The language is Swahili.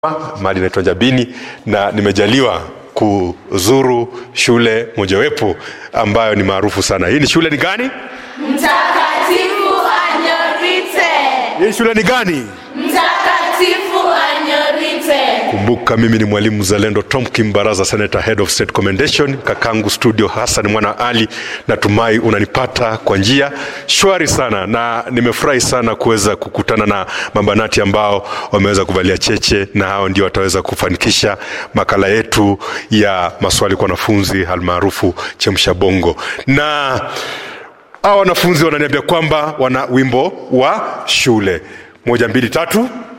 Mahali inaitwa Njabini na nimejaliwa kuzuru shule mojawapo ambayo ni maarufu sana. Hii ni shule ni gani? Mtakatifu Anyorite. Hii shule ni gani? Mtakatifu Anyorite. Kumbuka mimi ni mwalimu mzalendo Tom Kimbaraza, Senator Head of State Commendation. Kakangu studio Hassan Mwana Ali, natumai unanipata kwa njia shwari sana, na nimefurahi sana kuweza kukutana na mabanati ambao wameweza kuvalia cheche, na hao ndio wataweza kufanikisha makala yetu ya maswali kwa wanafunzi almaarufu chemsha bongo na hawa wanafunzi wananiambia kwamba wana wimbo wa shule moja mbili tatu